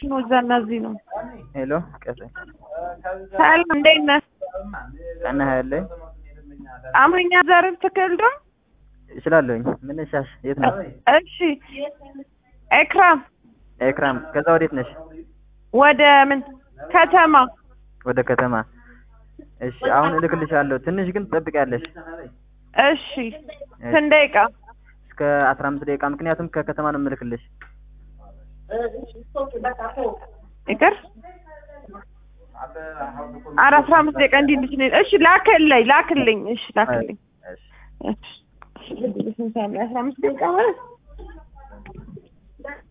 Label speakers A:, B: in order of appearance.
A: ኮኔክሽኑ እዛና እዚህ ነው።
B: ሄሎ ቀሴ
A: ሰላም እንዴት ነህ?
B: ቀና ያለኝ
A: አማርኛ ዘርፍ ትክክል ነው?
B: እችላለሁኝ። ምን ሻሽ የት ነው?
A: እሺ ኤክራም
B: ኤክራም ከዛ ወዴት ነሽ?
A: ወደ ምን ከተማ
B: ወደ ከተማ። እሺ አሁን እልክልሻለሁ። ትንሽ ግን ትጠብቂያለሽ
A: እሺ ስንት ደቂቃ?
B: እስከ አስራ አምስት ደቂቃ ምክንያቱም ከከተማ ነው የምልክልሽ።
A: ይቅር ኧረ አስራ አምስት ደቂቃ እንዲህ እንዲህ ነው። እሺ ላክልኝ ላክልኝ። እሺ ላክልኝ።
B: እሺ
A: እሺ ስንት ሰዓት ነው? አስራ አምስት ደቂቃ ማለት